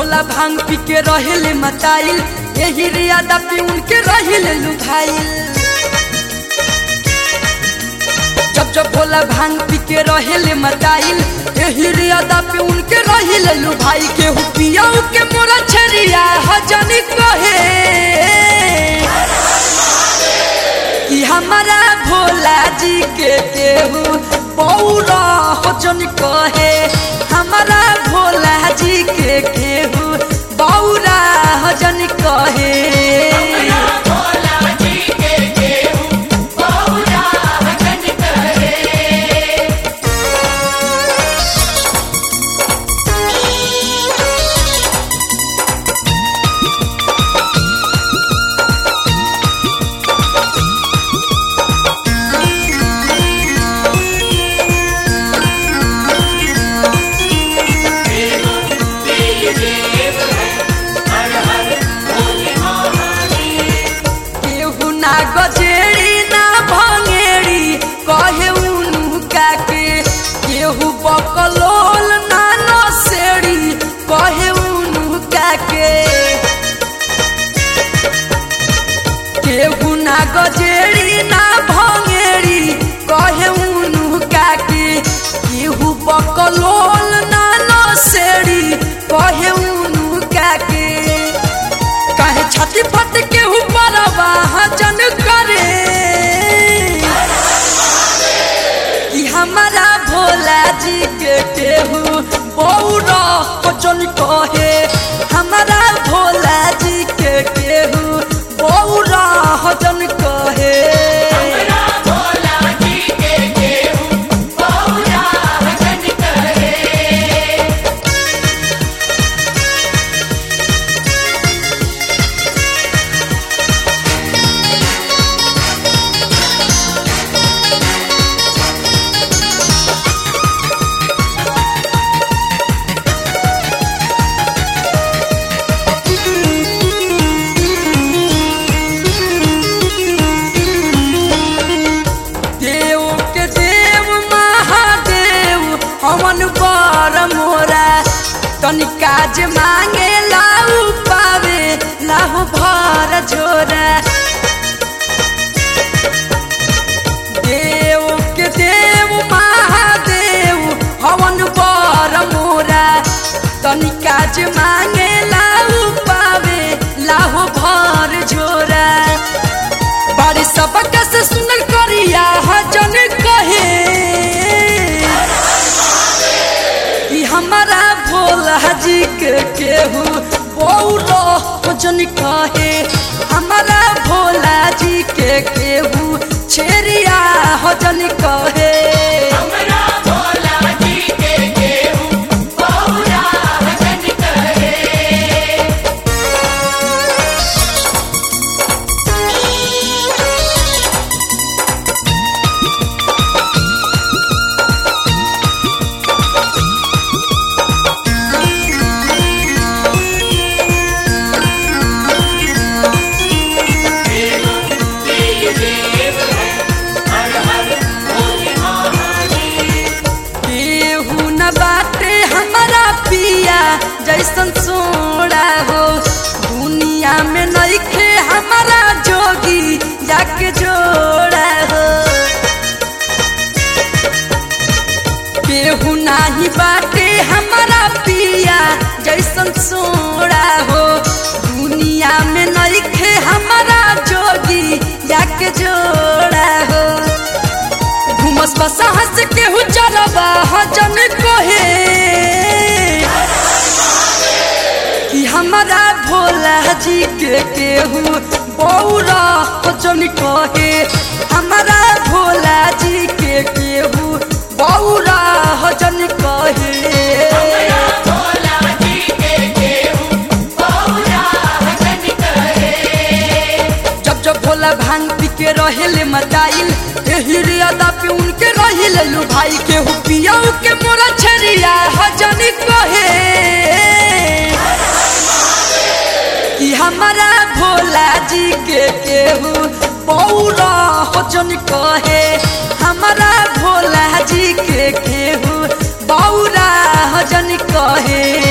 भोला भांग पी के रहेले मताइल यही रियादा पे उनके रहेले लुभाइल जब जब भोला भांग पी के रहेले मताइल यही रियादा पे उनके रहेले लुभाई के हु पियाऊ के मोरा छरिया हजनी कहे कि हमारा भोला जी के केहू पौरा हजन कहे हमारा भोला जी के केहू बौरा हजन कहे केहू ना गजेड़ी ना भंगेड़ी कहे उनु काके केहू बकलोल ना नसेड़ी कहे उनु काके केहू ना गजेड़ी ना भंगेड़ी कहे उनु काके केहू बकलोल ना नसेड़ी कहे उनु काके काहे छाती फट के ऊपर जन करे कि हमारा भोला जी के केहू बौरा जन कहे हमारा भोला जी के केहू बौरा जन कहे देव के देव महादेव हमन बर मोरा तनिका जे मांगे लाऊ पावे लाहू भर जोरा देव के देव महादेव हवन बर मोरा तनिका जे मांगे लाऊ पावे लाहू भर जोरा बारी सबक से सुनल करिया हजन कहे कि हमारा भोला जी के केहू बौरो हजन कहे हमारा भोला जी के केहू छेरिया हजन कहे केहू न बाटे हमारा पिया जैसन सोड़ा हो दुनिया में नइखे हमारा जोगी जाके जोड़ा हो केहू नाही बाटे हमारा पिया जैसन सोड़ा हो दुनिया में नइखे हमारा जोगी जाके जोड़ा हो घुमस बसा हंस के हु चरबा हजन कहे कि हमारा भोला जी के केहू बौरा हजन कहे हमारा भोला जी के केहू बौरा हजन कहे जब जब भोला भांग पी के रहेले मताइल एही रियादा पे उनके रहेले लू भाई के हु पियाऊ के मोरा छरिया हजनी कहे कि हमारा भोला जी के केहू बौरा हजन कहे हमारा भोला जी के केहू बौरा हजन कहे